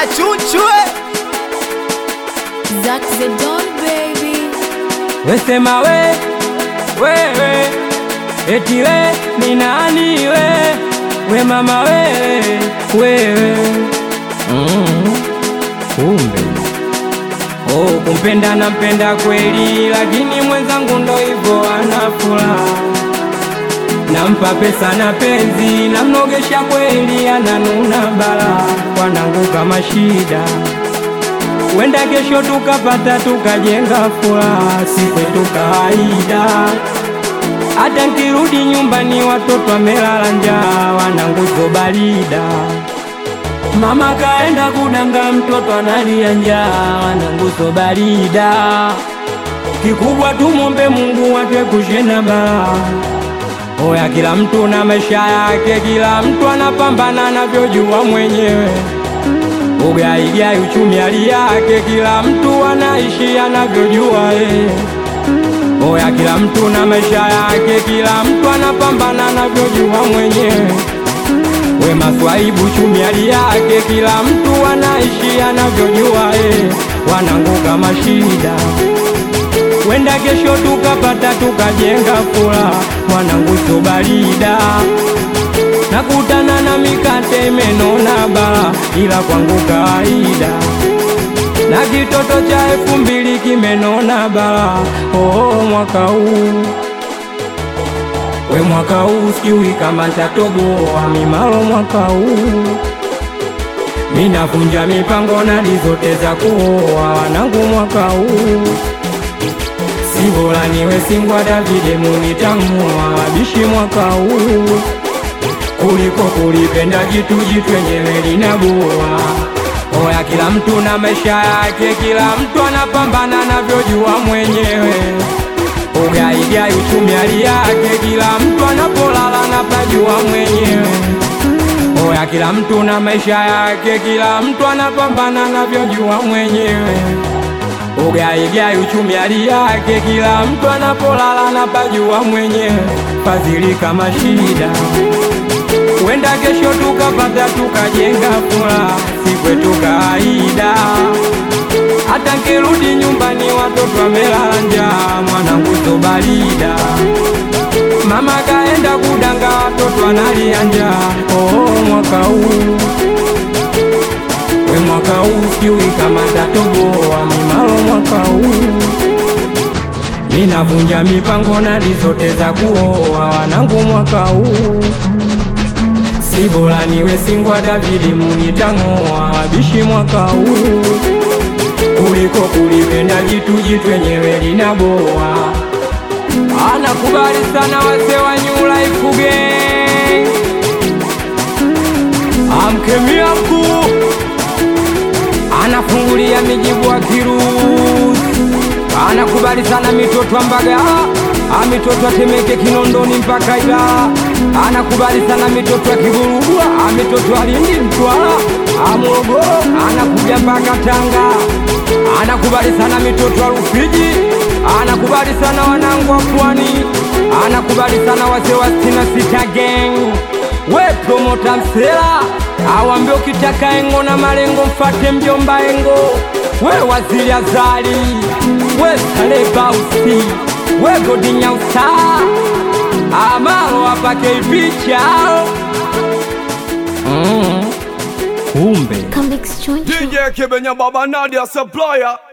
Achuchwe Zack the Don baby. Wesema we wewe eti we ni nani we we mama wewe wewe mm. Kumbe oh, kumpenda nampenda kweli, lakini mwenzangu ndo hivyo ana furaha nampa pesa na penzi, namnogesha kweli, ananuna bala, wanangu kama shida wenda kesho tukapata tukajenga furaha, si kwetu kawaida. Hata nkirudi nyumbani watoto wamelala njaa, wanangu zobalida. Mama kaenda kudanga, mtoto analia njaa, wanangu zobalida. Kikubwa tumombe Mungu atwepushe na balaa. Oya, kila mtu na maisha yake, kila mtu anapambana anavyojua mwenyewe ugaigai uchumi hali yake, kila mtu anaishi anavyojua yeye. Oya, kila mtu na maisha yake, kila mtu anapambana anavyojua mwenyewe. We maswaibu uchumi hali yake, kila mtu anaishi anavyojua yeye. Wanangu kama shida wenda kesho tukapata tukajenga furaha, wanangu sio barida nakutana na mikate imenona bala, ila kwangu kawaida. Na kitoto cha elfu mbili kimenona bala, oh, mwaka huu we mwaka huu sijui kama ntatoboa mimalo mwaka huu minavunja mipango nadi zote za kuoa wanangu mwaka huu si bora niwe singwa Davide munitamua wabishi mwaka huu kuliko kulipenda jitu jitu yenyewe linaboa. Oya, kila mtu na maisha yake, kila mtu anapambana anavyojua mwenyewe. Ugaigai uchumi hali yake, kila mtu anapolala anapajua mwenyewe. Oya, kila mtu na maisha yake, kila mtu anapambana anavyojua mwenyewe. Ugaigai uchumi hali yake, kila mtu anapolala anapajua mwenyewe. Fadhili kama shida wenda kesho tukapata tukajenga furaha, si kwetu kawaida. Hata nkirudi nyumbani watoto wamelala njaa, mwanangu zobalida. Mama kaenda kudanga, watoto analia njaa. Oh, mwaka huu we mwaka huu sijui kama tatoboa mimalo mwaka huu ninavunja mipango nadi zote za kuoa wanangu mwaka huu si bora niwe singwa Davidi munitang'oa wabishi mwaka huu kuliko kulipenda jitu jitu yenyewe linaboa. Anakubali sana wase wa New Life Gang, amkemia mkuu anafungulia mijibu wa kirusi, anakubali sana mitoto ambaga amitoto atemeke Kinondoni mpaka Ilala, anakubali sana mitoto ya Kiburugwa, amitoto alindi Mtwara, Amorogoro, anakuja mpaka Tanga, anakubali sana mitoto ya Rufiji, anakubali sana wanangu wa Pwani, anakubali sana wazee wa stina sita gang, we promota Msela awambie ukitaka engo na malengo mfate mjomba engo, we waziri Azali, we Salebausi wegodinyausa amalo apake ipichao mm. Kumbe Come Choncho. DJ Kibenya Baba Nadia Supplier